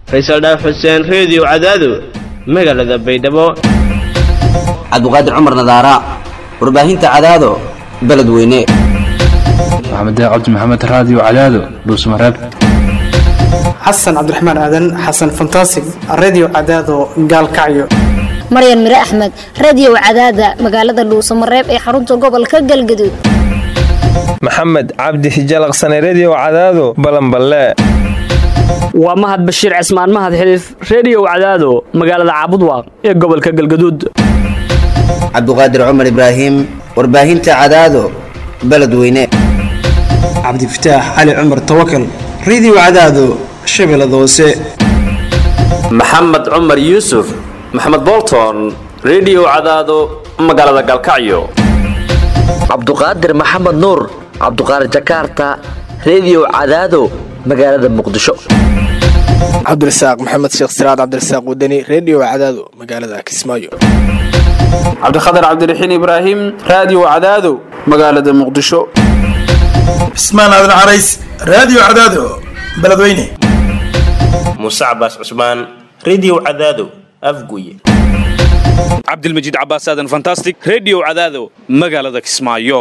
faysal dhaaf xuseen reediyo cadaado magaalada baydhabo cabduqaadir cumar nadaara warbaahinta cadaado beledweyne maxamed cabdi maxamed raadiyo cadaado dhuusmareeb xasan cabdiraxmaan aadan xasan fantasig redio cadaado gaalkacyo maryan mire axmed radio cadaada magaalada dhuusamareeb ee xarunta gobolka galgaduud maxamed cabdi hijalaqsane redio cadaado balanballe waa mahad bashiir cismaan mahad xiliif reediyo cadaado magaalada caabudwaaq ee gobolka galgaduud cabduqaadir cumar ibraahim warbaahinta cadaado beledweyne cabdifataax cali cumar tawakal redio cadaado shabeellada hoose maxamed cumar yuusuf maxamed bolton redio cadaado magaalada galkacyo cabduqaadir maxamed nuur cabduqaadir jakaarta redio cadaado magaalada muqdisho cabdirasaaq maxamed sheekh siraad cabdirasaaq wadani redio cadaado magaalada kismaayo cabdikhatar cabdiraxiin ibraahim raadiyo cadaado magaalada muqdisho cismaan aadan carays raadiyo cadaado beledweyne muuse cabaas cusmaan redio cadaado afguye cabdilmajiid cabaas aadan fantastic redio cadaado magaalada kismaayo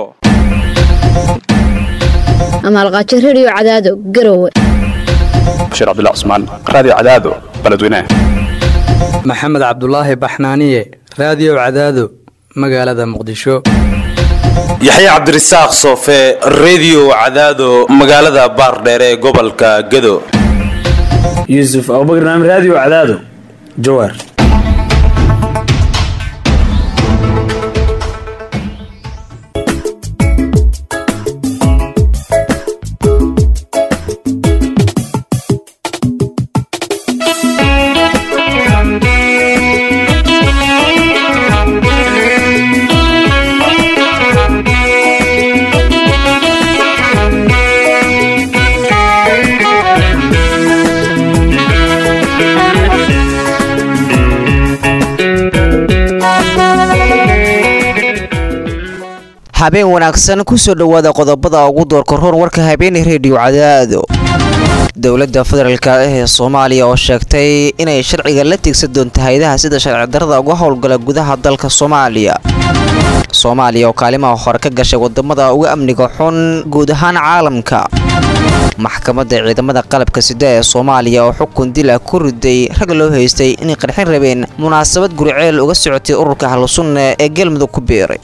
amaalqaajo redio cadaado garowe bashiir cabdilla cusmaan raadiyo cadaado beledweyne maxamed cabdulaahi baxnaaniye raadiyo cadaado magaalada muqdisho yaxya cabdirasaaq soofe redio cadaado magaalada baardheere ee gobolka gado yuusuf abubakar naam raadiyo cadaado jawaar habeen wanaagsan kusoo dhowaada qodobada ugu doorka roon warka habeenay reediyo cadaado dowladda federaalk ee soomaaliya oo sheegtay inay sharciga la tiigsan doonto hay-adaha sida sharci darada uga howlgala gudaha dalka soomaaliya soomaaliya oo kaalimaha hore ka gashay wadamada uga amniga xun guud ahaan caalamka maxkamadda ciidamada qalabka sida ee soomaaliya oo xukun dil ah ku riday rag loo haystay inay qarxin rabeen munaasabad guriceel uga socotay ururka ahlusunna ee galmudug ku biiray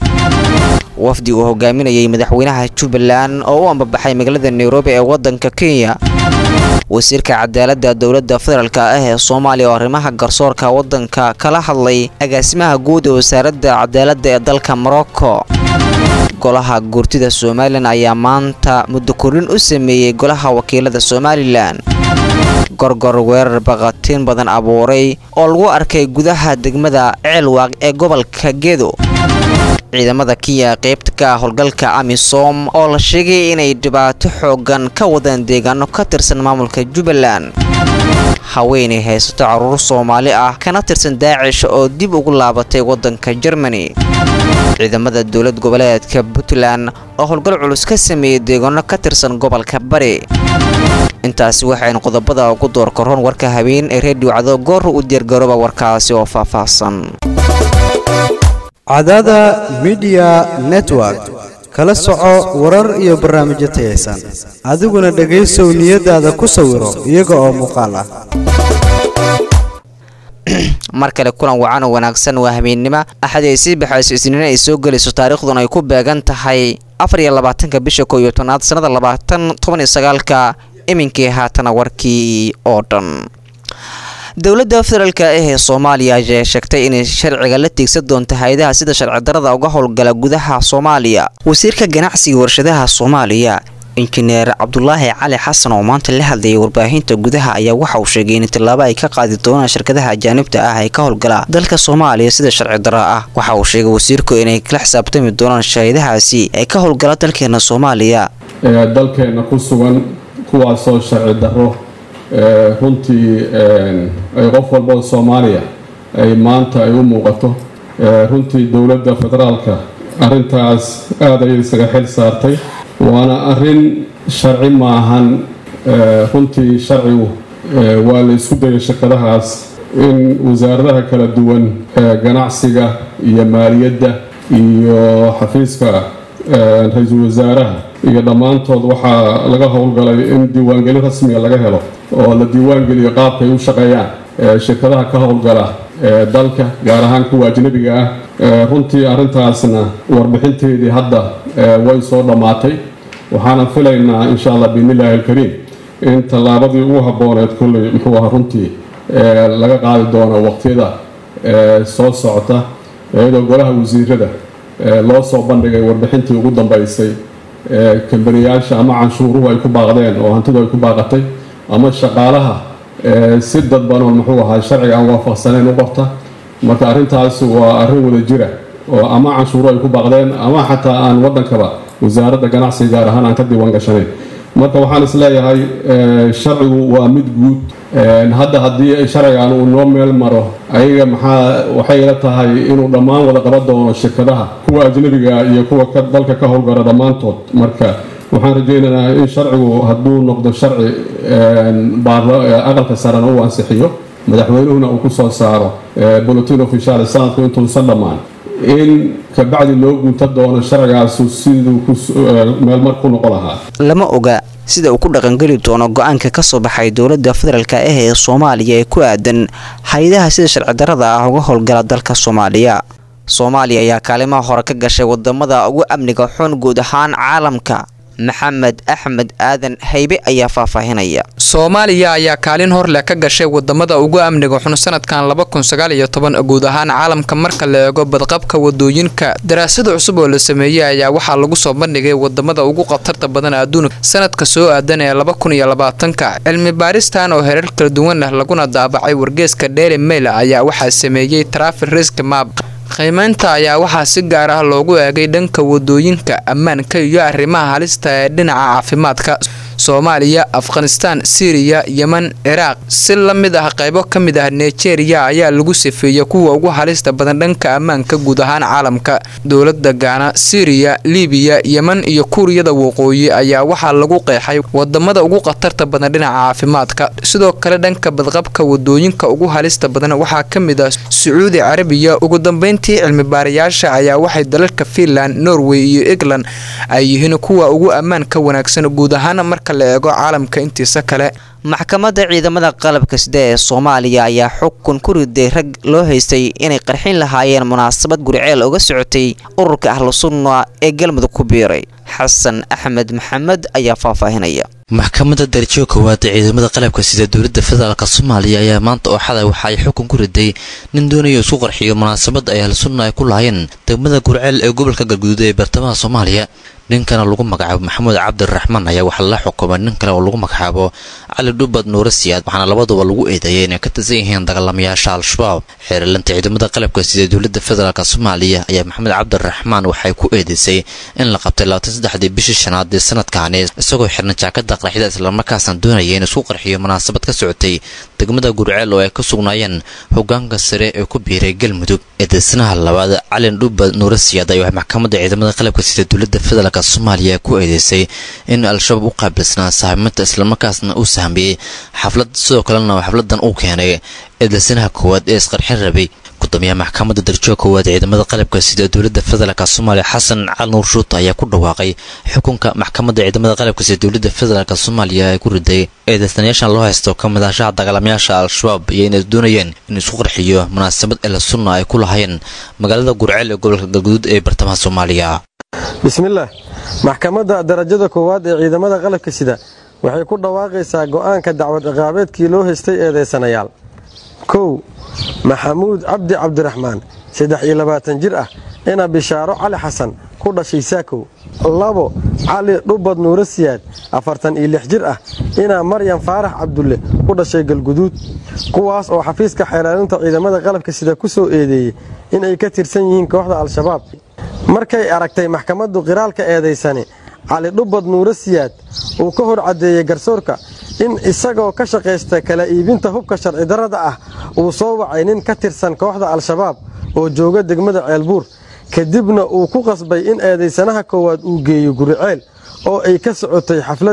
wafdi uu hogaaminayay madaxweynaha jubbaland oo u ambabaxay magaalada nairobi ee wadanka kenya wasiirka cadaaladda dowladda federaalk ah ee soomaaliya oo arrimaha garsoorka waddanka kala hadlay agaasimaha guud ee wasaaradda cadaaladda ee dalka morocco golaha guurtida somalilan ayaa maanta muddo korin u sameeyey golaha wakiilada somalilan gorgor weerar baqatiin badan abuuray oo lagu arkay gudaha degmada ceelwaaq ee gobolka gedo ciidamada kenya qaybta ka howlgalka amisom oo la sheegay inay dhibaato xoogan ka wadaan deegaano ka tirsan maamulka jubbaland haweenay haysato caruur soomaali ah kana tirsan daacish oo dib ugu laabatay waddanka jermani ciidamada dowlad goboleedka puntland oo howlgal culus ka sameeyey deegaano ka tirsan gobolka bari intaasi waxaynu qodobada ugu doorka roon warka habeen ee reediyo cado goora u diyaargarooba warkaasi oo faahfaahsan cadada midiya network kala soco warar iyo barnaamijyo tayaysan adiguna dhegaysow niyadaada ku sawiro iyaga oo muuqaal ah mar kale kulan wacan oo wanaagsan waa habeennimo axad ay sii baxayso isniin ay soo gelayso taariikhduna ay ku beegan tahay afar iyo labaatanka bisha koo iyo tobnaad sannada labaatan toban iyo sagaalka iminkii haatana warkii oo dhan dowladda federaalk ee soomaaliya ayaa sheegtay inay sharciga la tiigsan doonto hay-adaha sida sharci darada uga howlgala gudaha soomaaliya wasiirka ganacsiga warshadaha soomaaliya injineer cabdulaahi cali xasan oo maanta la hadlayay warbaahinta gudaha ayaa waxa uu sheegay in tillaabo ay ka qaadi doonaan shirkadaha ajaanibta ah ee ka howlgala dalka soomaaliya sida sharci daro ah waxa uu sheegay wasiirku inay kala xisaabtami doonaan shahidahaasi ee ka howlgala dalkeena soomaaliya dalkeena ku sugan kuwaasoo sharci daro runtii ay qof walba oo soomaaliya ay maanta ay u muuqato runtii dowladda federaalka arrintaas aada ayay isaga xil saartay waana arrin sharci maahan runtii sharcigu waa la isku dayay shirkadahaas in wasaaradaha kala duwan ganacsiga iyo maaliyadda iyo xafiiska ra-iisul wasaaraha iyo dhammaantood waxaa laga howlgalay in diiwaangelin rasmiga laga helo oo la diiwaangeliyo qaabkay u shaqeeyaan shirkadaha ka howlgala dalka gaar ahaan kuwa ajnabiga ah runtii arrintaasna warbixinteedii hadda way soo dhammaatay waxaana filaynaa insha allah biidnillaahi alkariim in tallaabadii ugu habbooneed kulley muxuu ahaa runtii laga qaadi doono waqtiyada soo socota iyadoo golaha wasiirada loo soo bandhigay warbixintii ugu dambeysay kambaniyaasha ama canshuuruhu ay ku baaqdeen oo hantidu ay ku baaqatay ama shaqaalaha si dadbanoon muxuu ahaa sharciga aan waafaqsanayn u qorta marka arrintaas waa arrin wada jira oo ama canshuuru ay ku baaqdeen ama xataa aan waddankaba wasaaradda ganacsiga gaar ahaan aan ka diiwaan gashanayn marka waxaan is leeyahay sharcigu waa mid guud hadda haddii sharcigan uu noo meel maro ayaga maxaa waxay ila tahay inuu dhammaan wada qaban doono shirkadaha kuwa ajnabiga iyo kuwa dalka ka howlgala dhammaantood marka waxaan rajaynaynaa in sharcigu hadduu noqdo sharci aqalka sarena uu ansixiyo madaxweynuhuna uu ku soo saaro bulletin official sanadku intuusan dhammaan in kabacdi loo gunta doono sharcigaasu siduu meelmar ku noqon lahaa lama oga sida uu ku dhaqangeli doono go-aanka ka soo baxay dowladda federaalk ah ee soomaaliya ee ku aadan hay-adaha sida sharci darrada ah uga howlgala dalka soomaaliya soomaaliya ayaa kaalimaha hore ka gashay wadamada ugu amniga xun guud ahaan caalamka maxamed axmed aadan haybe ayaa faahfaahinaya soomaaliya ayaa kaalin hor leh ka gashay wadamada ugu amniga xun sanadkan laba kun sagaal iyo toban guud ahaan caalamka marka la eego badqabka wadooyinka daraasada cusub oo la sameeyey ayaa waxaa lagu soo bandhigay wadamada ugu khatarta badan adduunka sanadka soo aadan ee laba kun iyo labaatanka cilmi baaristan oo herar kala duwan leh laguna daabacay wargeeska daily mail ayaa waxaa sameeyey traffic risk map qiimeynta ayaa waxaa si gaar ah loogu eegay dhanka wadooyinka ammaanka iyo arrimaha halista ee dhinaca caafimaadka soomaaliya afghanistaan siiriya yeman ciraaq si la mid ah qaybo ka mid ah nigeria ayaa lagu safeeyey kuwa ugu halista badan dhanka ammaanka guud ahaan caalamka dowlada gaana siiriya libiya yeman iyo kuuriyada waqooyi ayaa waxaa lagu qeexay wadamada ugu khatarta badan dhinaca caafimaadka sidoo kale dhanka badqabka wadooyinka ugu halista badan waxaa ka mid ah sacuudi carabiya ugu dambeyntii cilmi baarayaasha ayaa waxay dalalka fiinland norway iyo england ay yihiin kuwa ugu ammaanka wanaagsan guud ahaan marka la eego caalamka intiisa kale maxkamadda ciidamada qalabka sida ee soomaaliya ayaa xukun ku riday rag loo haystay inay qarxin lahaayeen munaasabad guriceel uga socotay ururka ahlu sunna ee galmudug ku biiray xasan axmed maxamed ayaa faahfaahinaya maxkamadda darajo koowaad ee ciidamada qalabka sida dowladda federaalk soomaaliya ayaa maanta oo xalay waxa ay xukun ku riday nin doonaya isku qarxiyo munaasabad ay ahlu sunna ay ku lahaayeen degmada guriceel ee gobolka galguduud ee bartamaha soomaaliya ninkana lagu magacaabo maxamuud cabdiraxmaan ayaa waxaa la xukumay nin kale oo lagu magacaabo cali dhubad nuure siyaad waxaana labaduba lagu eedeeyay inay ka tirsan yihiin dagaalamayaasha al-shabaab xeerlanta ciidamada qalabka sida dowladda federaalk soomaaliya ayaa maxamed cabdiraxmaan waxay ku eedeysay in la qabtay labaatan saddexdii bishii shanaad ee sanadkaani isagoo xirna jaakada qarxida islamarkaasna doonaya in isku qarxiyo munaasabad ka socotay degmada gurceel oo ay ka sugnaayeen hogaanka sare ee ku biiray galmudug eedeysanaha labaad calin dhubad nuure siyaad ayaa maxkamadda ciidamada qalabka sida dowladda federaalk soomaaliya ku eedeysay in al-shabaab u qaabilsanaa saaxiibinta islamarkaasna uu sahmiyey xaflad sidoo kalena xafladan uu keenay eedeysanaha koowaad ee isqarxin rabay gudoomiyaha maxkamadda darjo koowaad ciidamada qalabka sida dowladda federaalk soomaaliya xasan cali nuur shuuta ayaa ku dhawaaqay xukunka maxkamadda ciidamada qalabka sida dowladda federaalk soomaaliya ay ku riday eedeysanayaashan loo haysto ka mid ahshaha dagaalamayaasha al-shabaab iyo inay doonayeen in isku qarxiyo munaasabad ela sunna ay ku lahaayeen magaalada gurceel ee gobolka galguduud ee bartamaha soomaaliya bismillaah maxkamadda darajada koowaad ee ciidamada qalabka sida waxay ku dhawaaqaysaa go'aanka dacwad ciqaabeedkii loo haystay eedeysanayaal kow maxamuud cabdi cabdiraxmaan saddex iyo labaatan jir ah ina bishaaro cali xasan ku dhashay saakow labo cali dhubad nuure siyaad afartan iyo lix jir ah inaa maryam faarax cabdulle ku dhashay galguduud kuwaas oo xafiiska xeelaalinta ciidamada qalabka sida ku soo eedeeyey inay ka tirsan yihiin kooxda al-shabaab markay aragtay maxkamaddu qiraalka eedaysani cali dhubad nuure siyaad uu ka hor caddeeyey garsoorka in isagoo ka shaqaysta kala iibinta hubka sharci darrada ah uu soo wacay nin ka tirsan kooxda al-shabaab oo jooga degmada ceelbuur kadibna uu ku qasbay in eedaysanaha koowaad uu geeyo guriceel oo ay ka socotay xafladda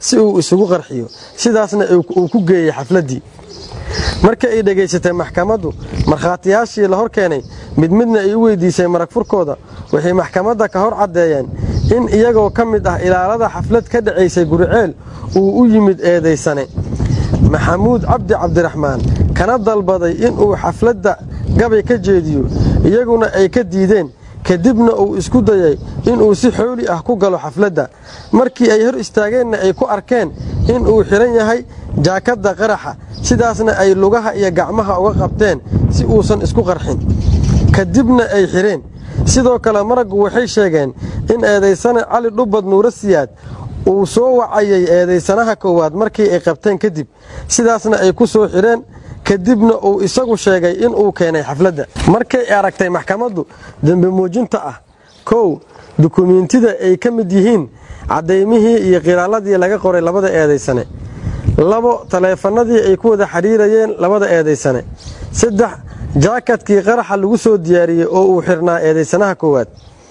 si uu isugu qarxiyo sidaasna uu ku geeyey xafladdii marka ay dhegaysatay maxkamaddu markhaatiyaashii la hor keenay mid midna ay u weydiisay marag furkooda waxay maxkamadda ka hor caddeeyeen in iyagoo ka mid ah ilaalada xaflad ka dhacaysay guriceel uu u yimid eedaysane maxamuud cabdi cabdiraxmaan kana dalbaday inuu xafladda gabay ka jeediyo iyaguna ay ka diideen kadibna uu isku dayay inuu si xooli ah ku galo xafladda markii ay hor istaageenna ay ku arkeen inuu xidhan yahay jaakadda qaraxa sidaasna ay lugaha iyo gacmaha uga qabteen si uusan isku qarxin kadibna ay xidheen sidoo kale maraggu waxay sheegeen in eedaysane cali dhubbad nuuro siyaad uu soo wacayay eedaysanaha koowaad markii ay qabteen kadib sidaasna ay ku soo xidheen kadibna uu isagu sheegay inuu keenay xafladda markay aragtay maxkamaddu dembi muujinta ah kow dukumiintida ay ka mid yihiin caddaymihii iyo qiraaladii laga qoray labada eedaysane labo taleefanadii ay ku wada xidhiirayeen labada eedaysane saddex jaakadkii qaraxa lagu soo diyaariyey oo uu xirnaa eedaysanaha koowaad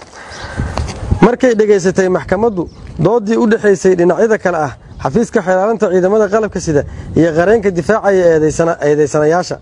markay dhegaysatay maxkamaddu doodii u dhexaysay dhinacyada kale ah xafiiska xeelaalinta ciidamada qalabka sida iyo qareenka difaacaya eedaysanayaasha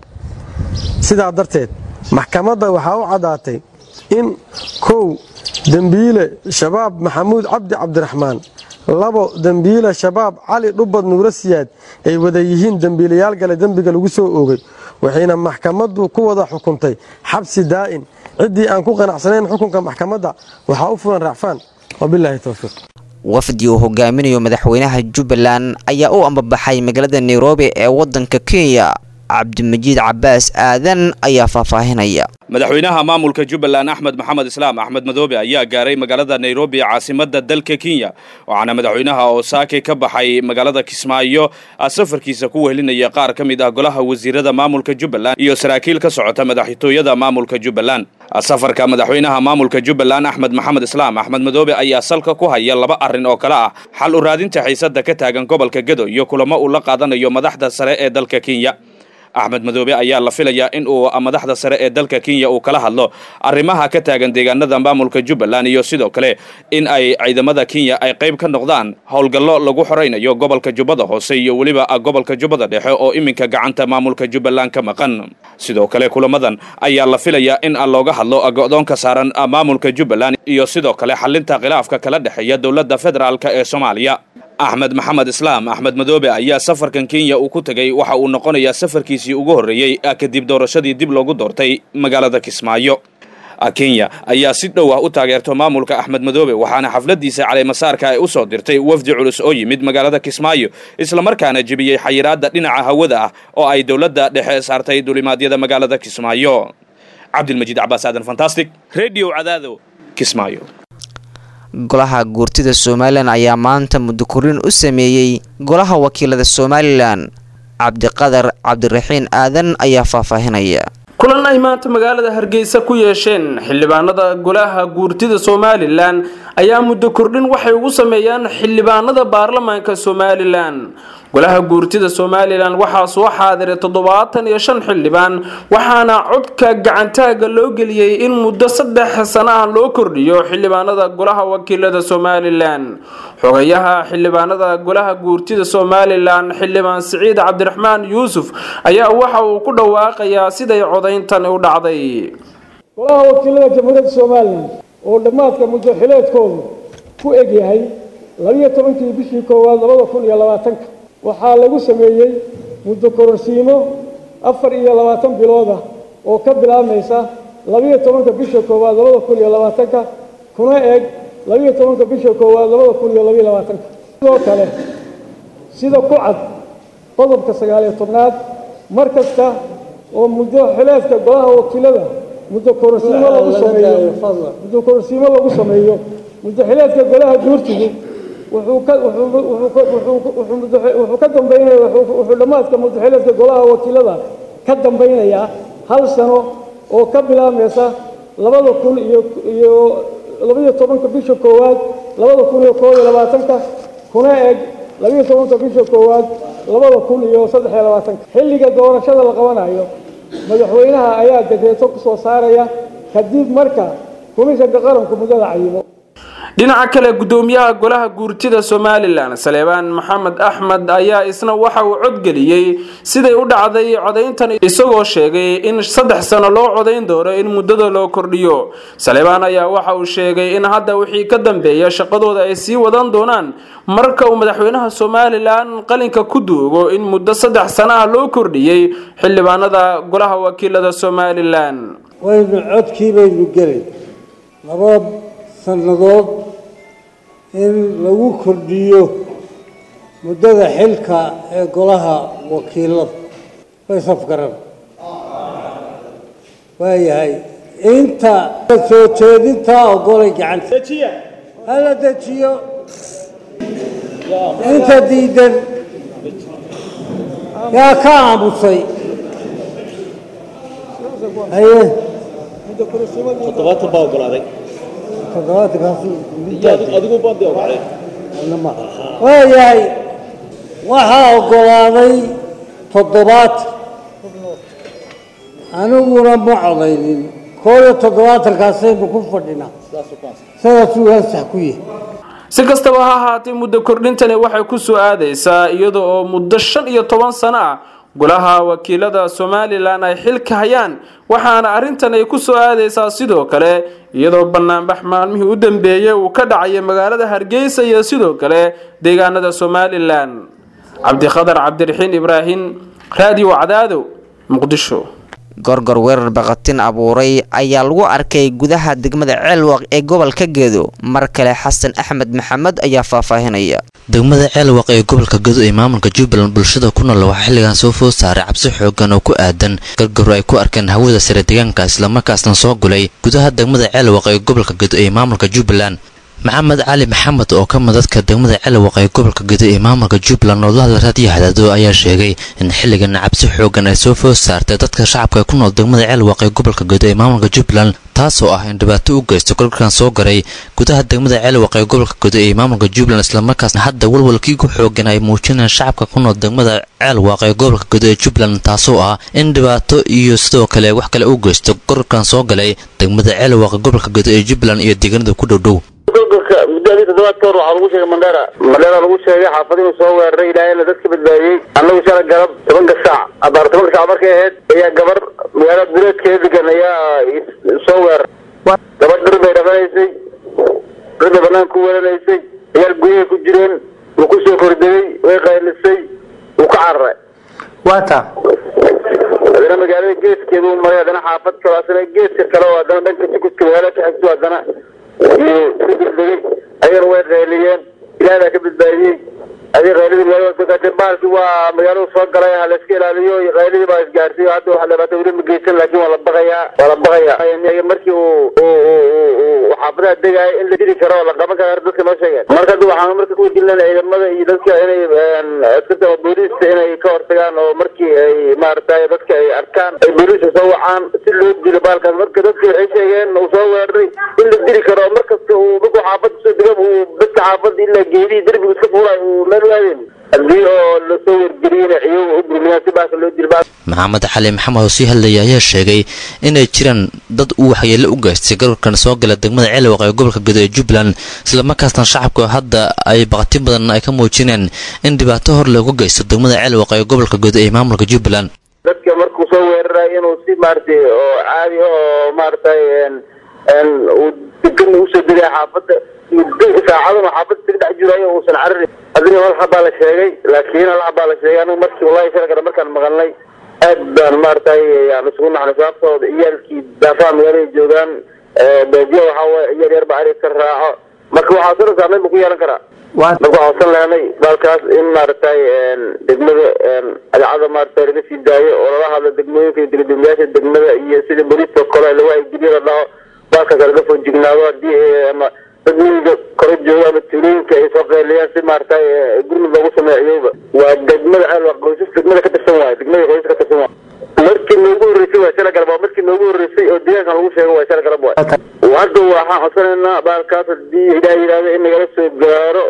sidaa darteed maxkamadda waxaa u caddaatay in kow dembiile shabaab maxamuud cabdi cabdiraxmaan labo dembiile shabaab cali dhubbad nuuro siyaad ay wada yihiin dembiilayaal gale dembiga lagu soo oogay waxayna maxkamaddu ku wada xukuntay xabsi daa'in ciddii aan ku qanacsanayn xukunka maxkamadda waxaa u fulan racfaan wabilaahi towfiiq wafdi uu hogaaminayo madaxweynaha jubbaland ayaa u ambabaxay magaalada nairobi ee wadanka kenya cabdimajiid cabaas aadan ayaa faahfaahinaya madaxweynaha maamulka jubbaland axmed maxamed islaam axmed madoobe ayaa gaaray magaalada nairobi caasimada dalka kenya waxaana madaxweynaha oo saake ka baxay magaalada kismaayo safarkiisa ku wehelinaya qaar ka mid ah golaha wasiirada maamulka jubbaland iyo saraakiil ka socota madaxtooyada maamulka jubbaland safarka madaxweynaha maamulka jubbaland axmed maxamed islaam axmed madoobe ayaa salka ku haya laba arrin oo kale ah xal u raadinta xiisada ka taagan gobolka gedo iyo kulamo uu la qaadanayo madaxda sare ee dalka kenya axmed madoobe ayaa la filayaa in uu madaxda sare ee dalka kenya uu kala hadlo arrimaha ka taagan deegaanada maamulka jubbaland iyo sidoo kale in ay ciidamada kenya ay qayb ka noqdaan howlgallo lagu xoraynayo gobolka jubbada hoose iyo weliba gobolka jubbada dhexe oo iminka gacanta maamulka jubbaland ka maqan sidoo kale kulamadan ayaa la filayaa in looga hadlo go'doonka saaran maamulka jubbaland iyo sidoo kale xalinta khilaafka kala dhexeeya dowladda federaalk ee soomaaliya axmed maxamed islaam axmed madoobe ayaa safarkan kenya uu ku tegey waxa uu noqonayaa safarkiisii ugu horreeyey kadib doorashadii dib loogu doortay magaalada kismaayo kenya ayaa si dhow ah u taageerto maamulka axmed madoobe waxaana xafladiisa caleemasaarka ay u soo dirtay wafdi culus oo yimid magaalada kismaayo islamarkaana jebiyey xayiraadda dhinaca hawada ah oo ay dowladda dhexe saartay dulimaadyada magaalada kismaayo cabdilmajiid cabaas aadan fantastic redio cadaado kismaayo golaha guurtida somalilan ayaa maanta muddo korin u sameeyey golaha wakiilada somalilan cabdiqadar cabdiraxiin aadan ayaa faahfaahinaya kulan ay maanta magaalada hargeysa ku yeesheen xildhibaanada golaha guurtida somalilan ayaa muddo kordhin waxay ugu sameeyaan xildhibaanada baarlamaanka somalilan golaha guurtida somalilan waxaa soo xaadiray toddobaatan iyo shan xildhibaan waxaana codka gacantaaga loo geliyey in muddo saddex sano ah loo kordhiyo xildhibaanada golaha wakiilada somalilan xogayaha xildhibaanada golaha guurtida somalilan xildhibaan siciid cabdiraxmaan yuusuf ayaa waxa uu ku dhawaaqayaa siday codayntan u dhacday golaha wakiilada jamhuuriyadda somalilan oo dhammaadka muddo xileedkoodu ku egyahay labiyo tobankii bishii koowaad labada kun iyo labaatanka waxaa lagu sameeyey muddo kororsiimo afar iyo labaatan bilood ah oo ka bilaabmaysa labiyo tobanka bisha koowaad labada kun iyo labaatanka kuna eg labiyo tobanka bisha koowaad labada kun iyo labiyo labaatanka sidoo kale sida ku cad qodobka sagaaliyo tobnaad mar kasta oo muddo xileedka golaha wakiilada muddo kororsiimo lagu sameeyo muddo kororsiimo lagu sameeyo muddo xileedka golaha guurtigu wuxuu ka wuxuu ka dambeynaya wuxuu dhammaadka muddaxileedka golaha wakiilada ka dambaynayaa hal sano oo ka bilaabmaysa labada kun iyo iyo labiyo tobanka bisha koowaad labada kun iyo koob iyo labaatanka kuna eg labiyo tobanka bisha koowaad labada kun iyo saddex iyo labaatanka xilliga doorashada la qabanayo madaxweynaha ayaa dekreeto ku soo saaraya kadib marka komishanka qaranku muddada cayimo dhinaca kale gudoomiyaha golaha guurtida somalilan saleebaan maxamed axmed ayaa isna waxa uu codgeliyey siday u dhacday codayntan isagoo sheegay in saddex sano loo codayn doono in muddada loo kordhiyo saleebaan ayaa waxa uu sheegay in hadda wixii ka dambeeya shaqadooda ay sii wadan doonaan marka uu madaxweynaha somalilan qalinka ku duugo in muddo saddex sano ah loo kordhiyey xildhibaanada golaha wakiilada somalilan waynu codkii baynu gelay laba sannadood in lagu kordhiyo muddada xilka ee golaha wakiilada way safgaran waayahay inta soo jeedintaa ogolay gacanta hala dejiyo inta diidan yaa ka aamusay haye toddobaatan baa ogolaaday adigu bandi ogolaaday waayahay waxaa ogolaaday toddobaatan aniguna ma codaynin koob iyo toddobaatankaasaynu ku fadhinaa sidaasuu ansax ku yahay si kastaba ha ahaatee muddo kordhintani waxay ku soo aadaysaa iyada oo muddo shan iyo toban sano ah golaha wakiilada somalilan ay xilka hayaan waxaana arrintan ay ku soo aadaysaa sidoo kale iyadoo banaanbax maalmihii u dambeeyey uu ka dhacaya magaalada hargeysa iyo sidoo kale deegaanada somalilan cabdikhadar cabdiraxiin ibraahim raadiyo cadaado muqdisho gorgor weerar baqatin abuuray ayaa lagu arkay gudaha degmada ceelwaq ee gobolka gedo mar kale xasan axmed maxamed ayaa faahfaahinaya degmada ceelwaq ee gobolka gedo ee maamulka jubbaland bulshada ku nool waxaa xilligan soo food saaray cabsi xoogan oo ku aadan gargaru ay ku arkeen hawada sare deegaanka islamarkaasna soo gulay gudaha degmada ceelwaq ee gobolka gedo ee maamulka jubbaland maxamed cali maxamed oo ka mid dadka degmada celwaq ee gobolka gedo ee maamulka jubbaland oo la hadla raadiyo hadaado ayaa sheegay in xilligan cabsi xoogan ay soo food saartay dadka shacabka ku nool degmada celwaq ee gobolka gedo ee maamulka jubbaland taasoo ah in dhibaato u geysto golkan soo garay gudaha degmada celwaq ee gobolka gedo ee maamulka jubbaland islamarkaasna hadda walwalkii ku xoogan ay muujinayaan shacabka ku nool degmada ceelwaq ee gobolka gedo ee jubbaland taasoo ah in dhibaato iyo sidoo kale wax kale u geysto golkan soo galay degmada ceelwaq ee gobolka gedo ee jubbaland iyo deegaanada ku dhowdhow golgolka muddadii toddobaad ka hor waxaa lagu sheegay mandheera mandheera lagu sheegay xaafad inuu soo weeraray ilaahayna dadka badbaadiyey annagu shala galab tobanka saac abaar tobanka saac markay ahayd ayaa gabar magaalada duleedkeeda degan ayaa soo weeraray gabadh dhir bay dhaqanaysay dhir bay banaanka ku weeranaysay ciyaal guryahay ku jireen wuu ku soo kordegay way qaylisay wuu ka cararay waata haddana magaalada geeskeeda u maray haddana xaafad kale asna geeska kale oo haddana dhanka sukuska magaalada ka xigto haddana degay ayagana way qayliyeen ilaah baa ka badbaadiyey adi qayladii magaalada baalki waa magaalada soo galay ha layska ilaaliyo qayladii baa isgaarsiiyo hadda waxa dhibaato weli ma geysan laakiin waa la baqayaa waa la baqayaa markii uu uu xaafadaha degaayo in la diri karo oo la qaban karo dadka noo sheegeen marka hadda waxaan marka ku wajilnana ciidamada iyo dadka inay askarta ama booliiska inay ka hortagaan oo markii ay maaragtay dadka ay arkaan ay booliiska soo wacaan si loo dilo baalkaas marka dadka waxay sheegeen uu soo weeraray in la diri karo oo markasta uu markuu xaafada soo dega uu dadka xaafada ilaa geedihii derbiga iska fuulay uu meel waadeen haddii oo lasoo wargeliyena ciyagu u burmiyaan si baaka loo dilo maxamed cali maxamed oo sii hadlayay ayaa sheegay inay jiraan dad uu waxyeello u geystay gararkan soo gala degmada ceelwaq ee gobolka gedo ee jubbaland islamarkaasna shacabka hadda ay baqti badan ay ka muujineen in dhibaato hor loogu geysto degmada ceelwaq ee gobolka gedo ee maamulka jubbaland dadka markuu soo weeraray inuu si maaragtay oo caadi oo maaragtay uu degan usoo degay xaafadda saacaduna xaafadda isaga dhex jirayo uusan cararin adina hal xabaa la sheegay laakiin hal xabaa la sheegay anigu markii wallahi shalkana markaan maqalnay aad baan maaragtay aan isugu naxnay sababtooda iyaalkii daafaha magaalada joogaan beejiya waxaa waye ciyaal yar baa arig ka raaco marka waxaa soo saameyn buu ku yeelan karaa marka waxaan san lehnay baalkaas in maaragtay degmada adeecada maaragtay laga sii daayo oo lala hadlo degmooyinka iyo degdegmayaasha degmada iyo sida booliiska kale lagu haygeliyo la dhaho baalkaas laga foojignaado haddii ama dad miyiga kore jooga ama tuulooyinka ay soo qeyliyaan si maaragtay gurmud loogu sameeciyowba waa degmada ceel qoysas degmada ka tirsan waayo degmada qoysas ka tirsan waayo markii noogu horreysay waa shala galab waa markii noogu horreysay oo deegaankan lagu sheego waa shala galab waay hadda waxaan codsanaynaa baalkaas haddii ilaah yidhahdo in nagala soo gaaro oo dowladda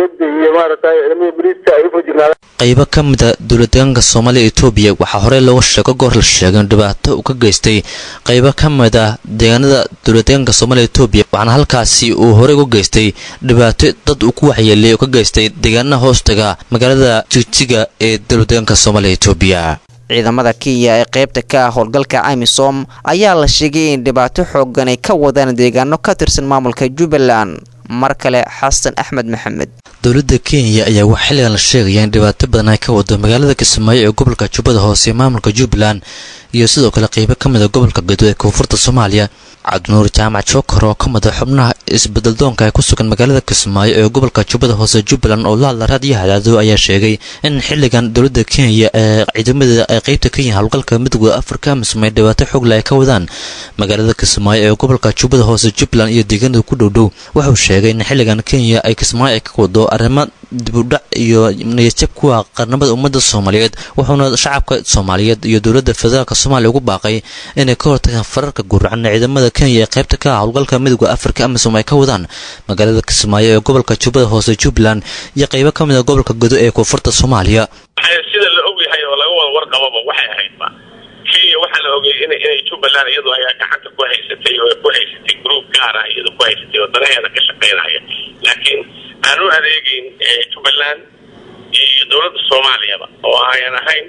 dowladda iyo maaragtay ciidamada boliiska ay ufajignaadaan qaybo ka mid a dowladdeegaanka soomaaliya etoobiya waxaa horey looga sheego goor la sheegay in dhibaato uu ka geystay qaybo ka mid ah deegaanada dowladdeegaanka soomaaliya etoobiya waxaana halkaasi uu horey uga geystay dhibaato dad uu ku waxyeeliyay oo ka geystay deegaanaha hoostaga magaalada jigjiga ee dowladdeegaanka soomaaliya etoobiya ciidamada kenya ee qaybta ka ah howlgalka amisom ayaa la sheegay in dhibaato xoogan ay ka wadaan deegaano ka tirsan maamulka jubbaland mar kale xasan axmed maxamed dowladda kenya ayaa wax xilligan la sheegaya in dhibaato badan ay ka wado magaalada kismaayo ee gobolka jubbada hoose ee maamulka jubbaland iyo sidoo kale qeybo ka mid a gobolka gedo ee koonfurta soomaaliya cabdinuur jaamac jookar oo ka mid a xubnaha isbeddeldoonka ee ku sugan magaalada kismaayo ee gobolka jubbada hoose jubbaland oo la hadla raadiyo hadaado ayaa sheegay in xilligan dowladda kenya ee ciidamadeeda ay qeybta ka yihiin howlgalka midowda afrika amismay dhibaato xoogle ay ka wadaan magaalada kismaayo ee gobolka jubbada hoose jubbaland iyo deegaanada ku dhowdhow wuxuu sheegay in xilligan kenya ay kismaayo ay ka wado arrimo dibudhac iyo niyadjab kuwa qarnamada ummadda soomaaliyeed wuxuuna shacabka soomaaliyeed iyo dowladda federaalk soomaaliya ugu baaqay inay ka hortagaan fararka guracan ciidamada kenya ee qaybta ka ah howlgalka midowda afrika amisom ay ka wadaan magaalada kismaayo ee gobolka jubbada hoose jubbaland iyo qaybo ka mid a gobolka godo ee koonfurta soomaaliya sida la ogyahay oo laga wada warqababa waxay ahaydba kenya waxaa la ogay in inay jubbaland iyadu ayaa gacanta ku haysatay oo ku haysatay group gaar ah iyadu ku haysatay oo danaheeda ka shaqaynaya laakiin aan u adeegeyn jubbaland iyo dowladda soomaaliyaba oo ayan ahayn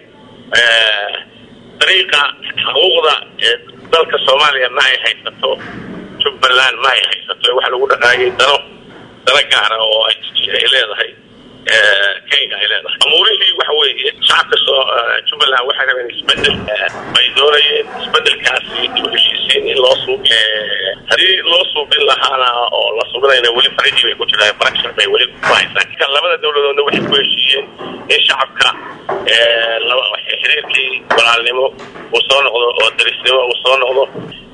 dariiqa xuquuqda dalka soomaaliya ma ay haysato jubbaland ma ay haysato waxa lagu dhaqaayay dano dano gaara oo ay leedahay kenya ay leedahay amuurihii waxa weeye shacabka soo jubbaland waxay rabeen isbedel bay doonayeen isbedelkaasi dib u heshiisiin in loo suub haddii loo suubin lahaana oo la suubinayna weli farajii bay ku jiraan barashar bay weli ku haysaan kan labada dowladoodna waxay ku heshiiyeen in shacabka laba xiriirkii walaalnimo uu soo noqdo oo darisnimo uu soo noqdo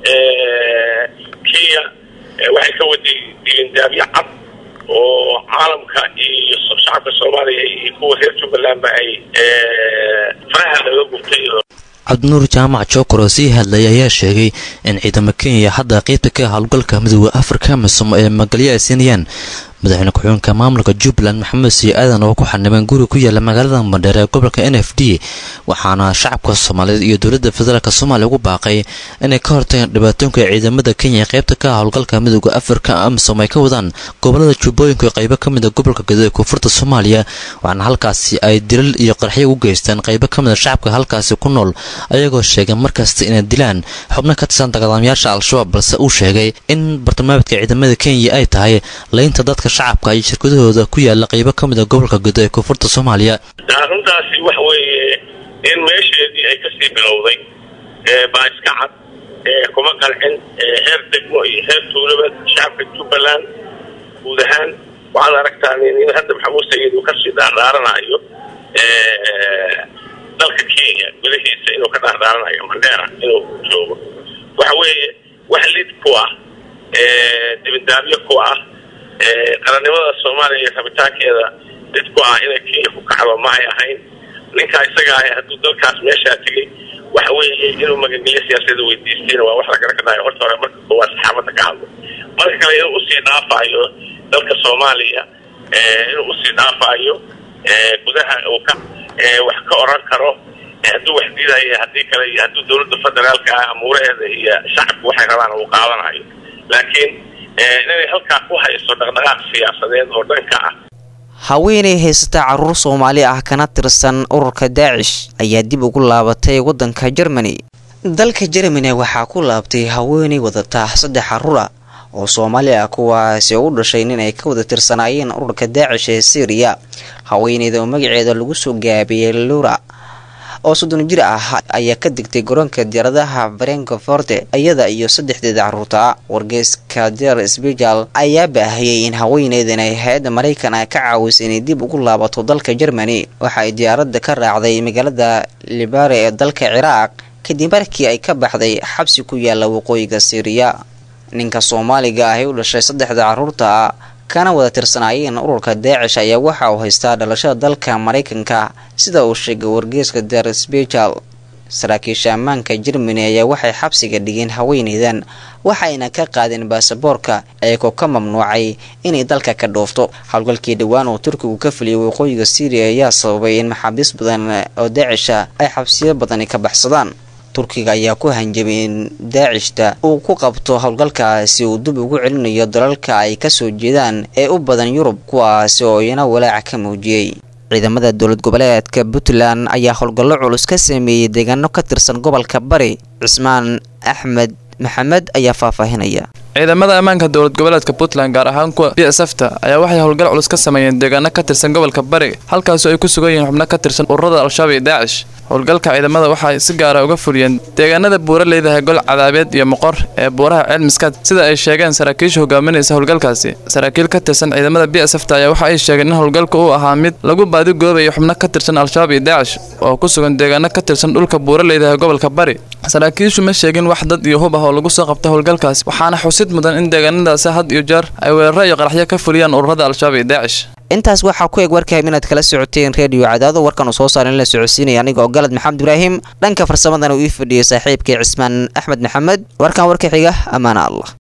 kenya waxay ka waday dilindaabyo cad oo caalamka iyo shacabka soomaaliya iyo kuwa reer jubbalandba ay faraha laga gubtay cabdinuur jaamac jookar oo sii hadlaya ayaa sheegay in ciidamo kenya hadda qaybta ka ah howlgalka midowda afrika amisom ee magalyo ay siinayaan madaxweyne ku-xigeenka maamulka jubbaland maxamed sii aadan oo ku xanibeen guri ku yaala magaalada mandheer ee gobolka n f d waxaana shacabka soomaaliyeed iyo dowladda federaalk soomaaliya ugu baaqay inay ka hortagaan dhibaatoonka ciidamada kenya ee qaybta ka ah howlgalka midowda afrika amisom ay ka wadaan gobolada jubbooyinka ee qaybo ka mid a gobolka gedo ee koonfurta soomaaliya waxaana halkaasi ay dilal iyo qarxyo u geystaan qaybo ka mid a shacabka halkaasi ku nool ayagoo sheegay markasta inay dilaan xubno ka tirsan dagaalamayaasha al-shabaab balse uu sheegay in bartilmaameedka ciidamada kenya ay tahay laynta dadka shacabka iyo shirkadahooda ku yaala qaybo ka mid a gobolka gedo ee koonfurta soomaaliya arrintaasi waxa weeye in meesheedii ay kasii bilowday baa iska cad kuma qancin heer degmo iyo heer tuulaba shacabka jubbaland guud ahaan waxaad aragtaa in hadda maxamuud sayid uu kasii dhaardhaaranayo dalka kenya gudahiisa inuu ka dhaardhaaranayo mandheera inuu joogo waxa weeye wax lid ku ah dibindaabyo ku ah qarannimada soomaaliya iyo rabitaankeeda lid ku ah inay kenya ku kacdo ma ay ahayn ninkaa isaga ah hadduu dalkaas meeshaa tegey waxa weeye inuu magangelyo siyaasadda weydiistayna waa wax la garankanayo horta hore marka koowaad saxaabadda ka hadlo marka kale inuu usii dhaafayo dalka soomaaliya inuu usii dhaafayo gudaha uu ka wax ka oran karo hadduu wax diidayo haddii kale iyo hadduu dowladda federaalka ah amuuraheeda iyo shacabku waxay rabaan uu qaadanayo laakiin inay halkaa ku hayso dhaqdhaqaaq siyaasadeed oo dhanka ah haweenay haysata caruur soomaali ah kana tirsan ururka daacish ayaa dib ugu laabatay waddanka jermani dalka jermani waxaa ku laabtay haweenay wadata saddex caruura oo soomaali ah kuwaasi u dhashay nin ay ka wada tirsanaayeen ururka daacish ee syriya haweeneyda oo magaceeda lagu soo gaabiyey lura oo soddon jir ah ayaa ka degtay garoonka diyaaradaha frankfort iyada iyo saddexdeeda caruurta wargeyska der sbijal ayaa baahiyey in haweeneydan ay hay-adda maraykan ah ka caawisay inay dib ugu laabato dalka germany waxa ay diyaaradda ka raacday magaalada libare ee dalka ciraaq kadib markii ay ka baxday xabsi ku yaala waqooyiga syriya ninka soomaaliga ah ee u dhashay saddexda caruurta kana wada tirsanaayeen ururka daacish ayaa waxa uu haystaa dhalashada dalka maraykanka sida uu sheegay wargeyska der sbijal saraakiisha ammaanka jermani ayaa waxay xabsiga dhigeen haweeneydan waxayna ka qaadeen baasaboorka iyagoo ka mamnuucay inay dalka ka dhoofto howlgalkii dhowaan oo turkigu ka fuliyay waqooyiga syriya ayaa sababay in maxaabiis badan oo daacisha ay xabsiyo badani ka baxsadaan turkiga ayaa ku hanjabay in daacishta uu ku qabto howlgalkaasi uu dib ugu celinayo dalalka ay kasoo jeedaan ee u badan yurub kuwaasi oo iyana walaaca ka muujiyey ciidamada dowlad goboleedka puntland ayaa howlgallo culus ka sameeyey deegaano ka tirsan gobolka bari cismaan axmed maxamed ayaa faahfaahinaya ciidamada ammaanka dowlad goboleedka puntland gaar ahaan kuwa b s fta ayaa waxay howlgal culus ka sameeyeen deegaano ka tirsan gobolka bari halkaasoo ay ku sugan yihiin xubno ka tirsan ururada al-shabaab iyo daacish howlgalka ciidamada waxay si gaara uga fuliyeen deegaanada buura leedahay gol cadaabeed iyo moqor ee buuraha ceelmiskaad sida ay sheegeen saraakiisha hogaaminaysa howlgalkaasi saraakiil ka tirsan ciidamada b s fta ayaa waxa ay sheegeen in howlgalka uu ahaa mid lagu baadigoobayo xubno ka tirsan al-shabaab iyo daacish oo ku sugan deegaano ka tirsan dhulka buura leedahay gobolka bari saraakiishu ma sheegin wax dad iyo hub ah oo lagu soo qabta howlgalkaasi waxaana xusid mudan in deegaanadaasi had iyo jeer ay weeraro iyo qaraxyo ka fuliyaan ururada al-shabaab iyo daacish intaas waxaa ku eg warkahayb inaad kala socoteen reediyo cadaado warkan uu soo saaran la socodsiinaya aniga oo galad maxamed ibraahim dhanka farsamadana uu ii fadhiyay saaxiibkii cismaan axmed maxamed warkan warka xiga ammaana allah